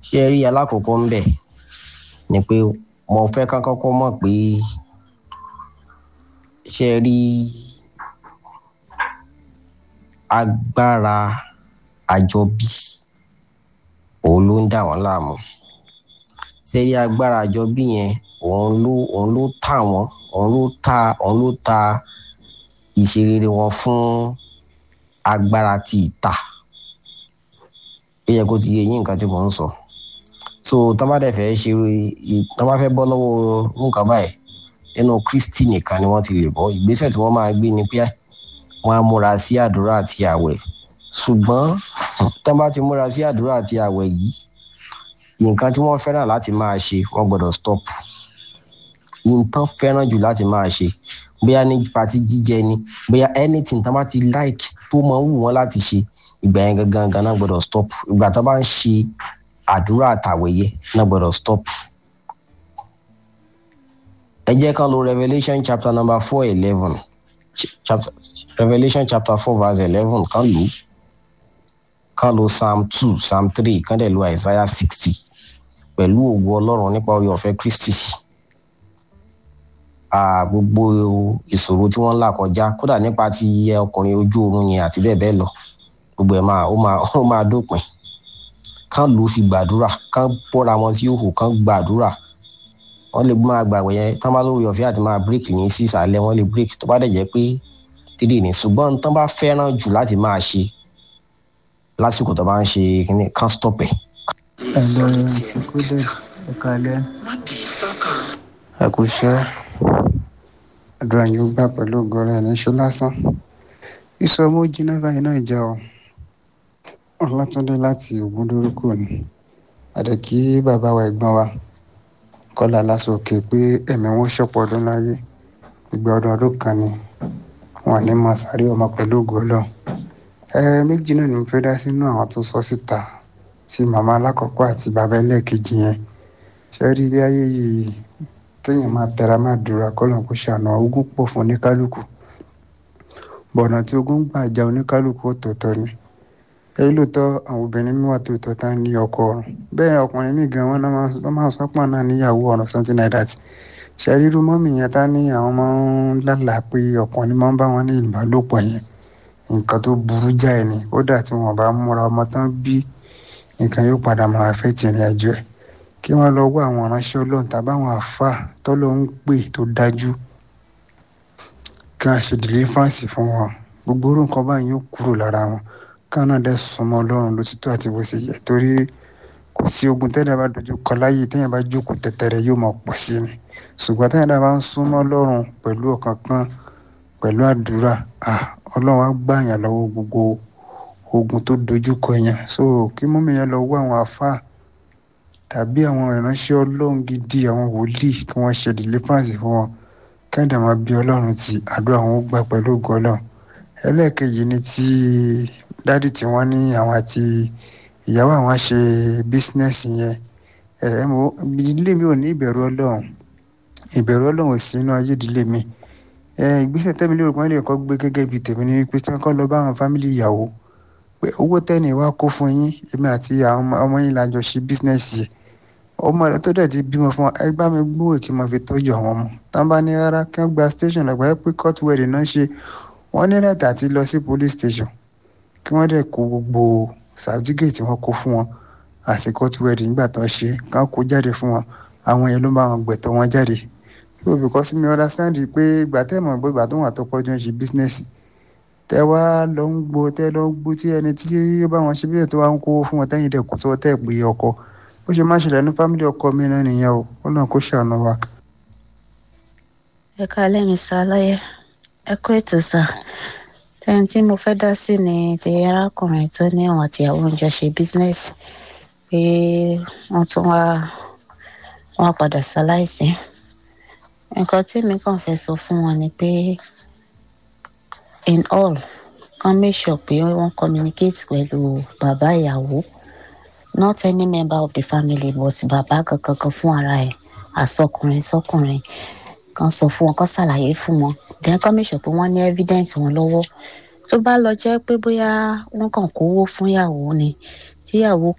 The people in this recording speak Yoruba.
ṣé rí alákọ̀ọ́kọ́ ń bẹ̀ ni pé mo fẹ́ ká kọ́kọ́ mọ̀ pé ṣé rí agbára àjọbí òun ló ń dà wọ́n láàmú ṣé rí agbára àjọbí yẹn òun ló òun ló tà wọ́n òun ló ta òun ló ta ìṣerere wọn fún agbára ti ìta ó yẹ kó ti yé yín nǹkan tí mò ń sọ so tọ́ bá dẹ̀ fẹ́ ṣe tọ́ bá fẹ́ bọ́ lọ́wọ́ nǹkan báyìí nínú Kristi nìkan ni wọ́n ti lè bọ́ ìgbésẹ̀ tí wọ́n máa gbé ni pé wọ́n á múra sí àdúrà àti àwẹ̀ ṣùgbọ́n tọ́ bá ti múra sí àdúrà àti àwẹ̀ yìí nǹkan tí wọ́n fẹ́ràn láti máa ṣe wọ́n gbọ́dọ̀ stop nǹkan fẹ́ràn jù láti máa ṣe bóyá ní pati jíjẹ ni bóyá anything tọ́ bá ti like tó máa ń wù wọ́n láti ṣe ìgbà yẹn gangan gangan gbọ́dọ̀ stop ìgbà tó bá ń ṣe àdúrà àtàwẹ̀yẹ náà gbọ́dọ̀ stop. ẹ jẹ́ ká lo Revelation chapter number four eleven chapter Revelation chapter four verse eleven kan lò kan lo Psalm two Psalm three kan dẹ̀ lo Isaiah sixty pẹ̀lú ògo Ọlọ́run nípa orí ọ̀fẹ́ Kristi gbogbo ìṣòro tí wọ́n ń là kọjá kódà nípa ti ọkùnrin ojú oorun yẹn àti bẹ́ẹ̀ bẹ́ẹ̀ lọ gbogbo ẹ̀ máa ó máa ó máa dópin kán lù ú fi gbàdúrà kán bọ́ra wọn sí òhù kán gbàdúrà wọ́n lè máa gbàgbé yẹn tán bá lórí ọ̀fẹ́ àti máa break ní sísàlẹ̀ wọ́n lè break tó bá dẹ̀ jẹ́ pé tírì ní ṣùgbọ́n tán bá fẹ́ràn jù láti máa ṣe lásìkò tó bá ń ṣe kíní kán stop ẹ̀. ẹ lọ ìsìnkú dẹ ẹ kalẹ ẹ kò ṣe àdúrà yóò gbà pẹ̀lú ògọrẹ ẹ ní ṣe lásán ìsọmọ jiná báyìí náà jẹ ọ ọlátúndé láti ògúndórúkọ ni àdèkí bàbá wa ẹ̀gbọ́n wa kọlá lásòkè pé ẹ̀mí wọn ṣọ̀pọ̀ ọdún láyé ìgbà ọdún ọdún kan ni wọn ní máa sáré ọmọ pẹ̀lú ògọlọ ẹ méjì náà ni mo fẹ́ dá sínú àwọn tó sọ síta tí màmá alákọ̀ọ́kọ́ àti bàbá ẹlẹ́ẹ̀kejì yẹn ṣe rí ilé ayé yìí kéèyàn máa tẹra máa dúra kọ́lọ̀ kó ṣàná ogún pọ̀ fún oníkálukú bọ̀nà tí ogún gbà já oníkálukú ọ̀tọ̀ọ̀tọ̀ ni èyí lóòótọ́ àwọn obìnrin mi wà tó tọ́ tá ní ọkọ ọ̀run bẹ́ẹ̀ ọkùnrin mi gan wọn lọ́ máa sọ pọ̀ náà níyàwó ọ̀run something like that ṣe ríru mọ́mì yẹn tá ní àwọn máa ń lálàá pé ọkùnrin máa ń bá wọn ní ìbálòpọ̀ yẹn nǹkan tó burú jáì ni kódà tí wọn bá múra ọmọ tán bí nǹkan yóò padà máa fẹ́ tìrìn àjò ẹ̀ kí wọ́n lọ wá àwọn aránṣẹ́ ọlọ́run tàbí àwọn àáfàá tọ́lọ́ ń pè tó dájú kí wọ́n ṣe deliverance fún wọn gbogbo orú nǹkan báyìí yóò kúrò lára wọn káwọn náà dẹ́ súnmọ́ ọlọ́run lótìtọ́ àti bó ṣe yẹ torí kò sí ogun tẹ́lẹ̀ bá dojú kọ láyé téèyàn bá jókòó tẹ̀tẹ̀rẹ̀ yóò máa pọ̀ sí ni ṣùgbọ́n téèyàn bá ń súnmọ́ ọlọ́run pẹ̀lú ọkàn kan pẹ̀lú àdúrà ọlọ́run á gbà yàn lọ́wọ́ gbogbo ogun tó dojú kọ yẹn so kí mọ́mí yẹn lọ wá àwọn àáfàá tàbí àwọn ìránṣẹ́ ọlọ́run gidi àwọn wòlíì kí wọ́n ṣe deliverance fún wọn kẹ́ńdà máa bí ọlọ́run ti àdúrà wọn ó gbà pẹ̀lú ògo ọlọ́run ẹlẹ́ẹ̀kejì ni ti dádì tí wọ́n ní àwọn àti ìyàwó àwọn ṣe bísínẹ́sì yẹn ẹ̀ mo ìdílé mi ò ní ìbẹ̀rù ọlọ́run ìbẹ̀rù ọlọ́run ò sí inú ayé ìdílé mi ìgbésẹ̀ tẹ́mi lérò pé wọ́n lè kọ́ gbé gẹ́gẹ́ bíi tèmi ni wípé kí wọ́n kọ́ lọ bá àwọn fámìlì ìyàwó pé owó tẹ́ni wá kó fún yín èmi àti àwọn ọmọ yín la jọ ṣe bísínẹ́sì yìí ọmọ rẹ tó dẹ̀ ti bímọ fún wa ẹ bá mi gbówó kí n máa fi tọ́jú àwọn ọmọ tán bá ní rárá kí wọ́n gba station lọ́gbà ẹ pé court wedding náà ṣe wọ́n ní rẹ̀tà àti lọ sí police station kí wọ́n dẹ̀ kó gbogbo certificate tí wọ́n kó fún wọn àti court wedding nígbà tó ṣe kán kó jáde fún wọn àwọn yẹn ló bá wọn gbẹ̀tọ̀ wọn jáde so because mi understand pé ìgbà tẹ́ mọ̀ pé ìgbà tó wà tó pọ́jú ń ṣe business tẹ́ wá lọ ń gbó tẹ́ lọ ń gbó tí ẹni tí ó bá wọn ṣe bí ètò wa ń kó fún wọn tẹ́yìn dẹ̀ kó sọ tẹ́ pé ọkọ ó ṣe má ṣẹlẹ̀ ní fámìlì ọkọ mi náà nìyẹn o ó náà kó ṣàánú wa. ẹ káalẹ́ mi sá lọ́yẹ ẹ kó ètò sá tẹ́ni tí mo fẹ́ dá sí ni ti arákùnrin tó ní àwọn àtìyàwó ń jọ ṣe bísínẹ́sì pé wọ́n tún wá wọ́n padà ṣaláìsí nǹkan tí mi kàn fẹ́ sọ fún wọn ni pé in all kan make sure pé wọ́n communicate pẹ̀lú bàbá ìyàwó not any member of the family but bàbá kankan fún ara ẹ̀ àsọkùnrin sọkùnrin kan sọ fún wọn kan ṣàlàyé fún wọn then kan make sure pé wọ́n ní evidence wọn lọ́wọ́ tó bá lọ jẹ́ pé bóyá wọ́n kàn kówó fún ìyàwó ni tíyàwó